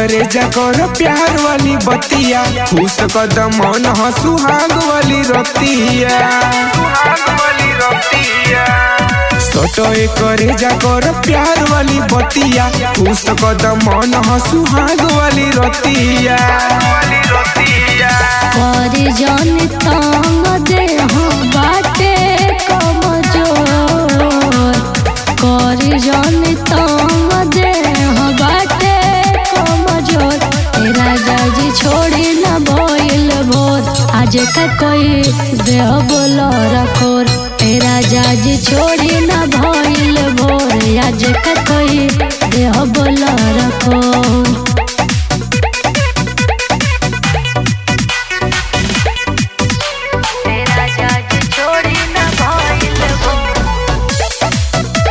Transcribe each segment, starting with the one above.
करे जा कर प्यार वाली बतिया खुश कदम मन ह सुहाग वाली रतिया सटोए करे जा कर प्यार वाली बतिया खुश कदम मन ह सुहाग वाली रतिया करी जन तंग देह बाटे कमजोर करी जन तंग देह बाटे कमजोर तेरा जाजी छोड़ी न बोइल भोर आज का कोई देह बोलो रखोर तेरा जाजी छोड़ी न भइल भोर आज का कोई देह बोलो रखोर तेरा जाज छोड़ी न भइल भोर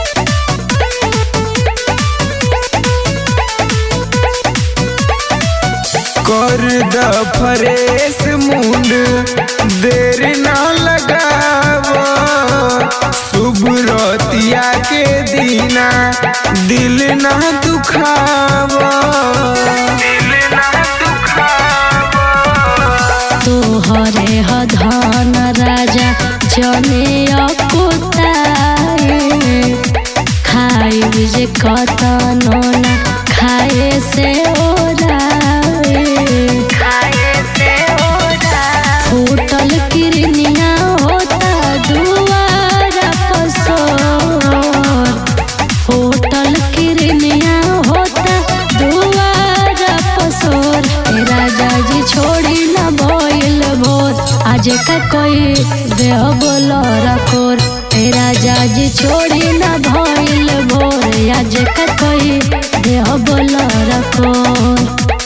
कर द फरेस मुंड देर ना लगाव शुभ रतिया के दीना दिल ना दुखाव दिल ना दुखाव तोहरे ह धन राजा जने अकुताए खाई जे कतनो ना खाए से ओराए खाए से ओराए फूटल किरनिया होता दुआरा पसोर होटल किरनिया होता दुआरा पसोर तेरा जाजी छोड़ी न बोइल भोर आज का कोई देह बोलो रखोर तेरा जाजी छोड़ी न भइल भोर आज का कोई देह बोलो रखोर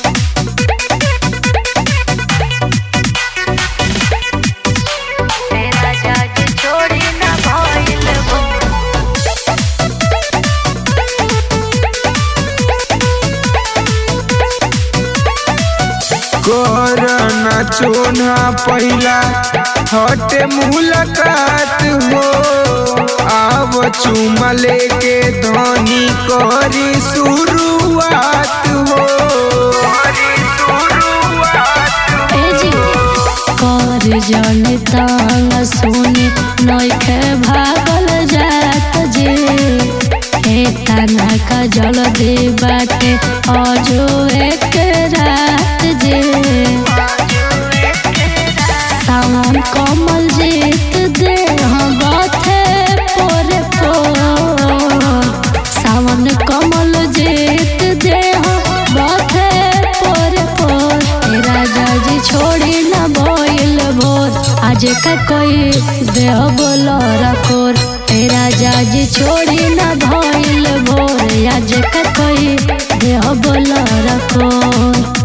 तेरा जाजी छोड़ी न भइल भोर कर ना चोना पहिला हटे मुलाकात हो आव चुमा लेके धनी करी शुरुआत हो एजी कर जन तांग सुनी नइखे भागल जात जे हे तना का जल दे बाटे अजो एक रात जे सावन कमल जीत दे हम बाथे पोरे पोर सावन कमल जीत दे हम बाथे पोरे पोर तेरा जाजी छोड़ी न बोइल भोर आज का कोई देह बोलो रखोर तेरा जाजी छोड़ी न भइल भोर आज का कोई देह बोलो रखोर